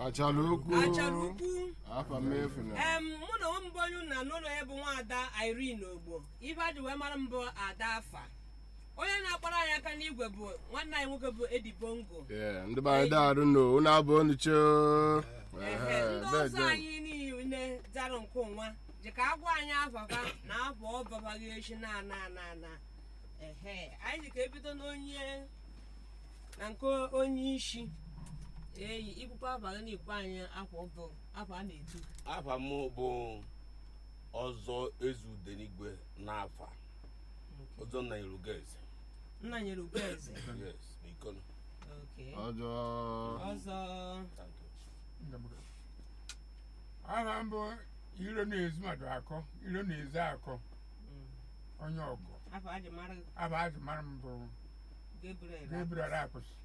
achara ukwu achara ukwu afa mmefu na em mụ na mbụ onye na n'ụlọ ya bụ nwaada Irene Ogbo ife ajụ wee mara mbụ ada afa onye na-akpara anyị aka n'igwe bụ nwanne anyị nwoke bụ Edi Bongo Yeah, ndị be anyị daarụ no unu abụ unu choo Ehe, ndị ọzọ anyị niile dara nke ụnwa ji ka agwa anyị afafa na afọ ọbabaghị echi na ana ana ana ehe anyị ji ka ebido n'onye na nke onye isi eyi ikwukwa abalị na ikwu anyị afọ bụ afọ a na-etu afa m bụ ọzọ ezudenigwe n'afa ọzọ na irugeze nna nyere ugwu eze yes n'ikono Okay. ọjọọ ọzọ Thank you. aha mbụ iro na-ezu mmadụ akọ iro na-ezu akọ mm, onye ọgụ afọ a ji mara aba azụ mara m bụ Gabriel Gabriel akụsị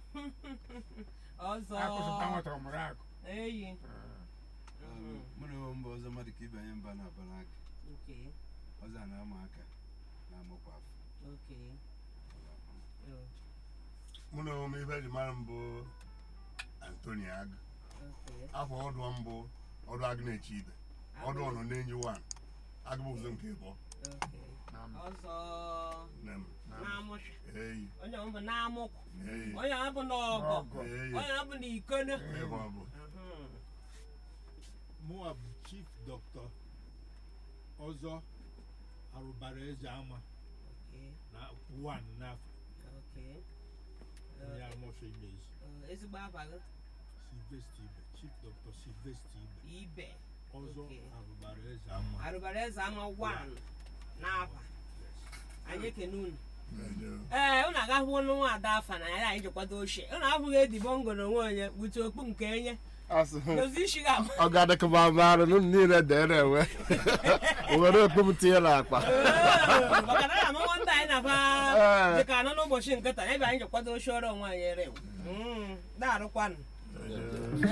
ọzọ akụsị ta nwata ọmụrụ akụ eyi mụ na onwe mbụ ọzọ mmadụ ka ibanye mba na aba n'aka Okay, ọzọ a na-ama aka na-amụkwa afọ okay. Oh, mụ na onwe m ife eji mara mbụ antoni agụ okay. afọ ọdụ mbụ ọdụ agụ na-eche ibe ọdụ ọnọ na-enyi wan agụ bụ ụzọ nke ịbọ Okay. ọzọ nne m na-amụsha eyi onye ọ bụ na-amụkwu eyi onye ọ bụ n'ọgọ Ọgọ. eyi onye ọ bụ n'ikono ebe ọ bụ Mhm. mụwa bụ chief dọkịta ọzọ arụbara eze ama Okay, na wan n'afọ okay. onye amụsọ imezi Uh, ezigbo abalị silvester ibe chief dọkịta silvester ibe ibe ọzọ Okay. arụbara eze ama arụbara eze ama wan n'afa anyị ekene unu Eje. ee unu agahụ ọnụ nwa ada afa na ya anyị ji kwado ochie unu abụghị edibo ngo na onwe onye bute okpu nke enye asị dozi isi ga ọ ga-adịkọba marụ unu niile dere enwe o were okpupụta ihe n'akpa maka na amụmụ ndị anyị na-aba Ee. dịka anọ n'ụbọchị nkịta ebe anyị ji kwado ochie ọrụ onwe anyị ere daarụkwanụ Eje.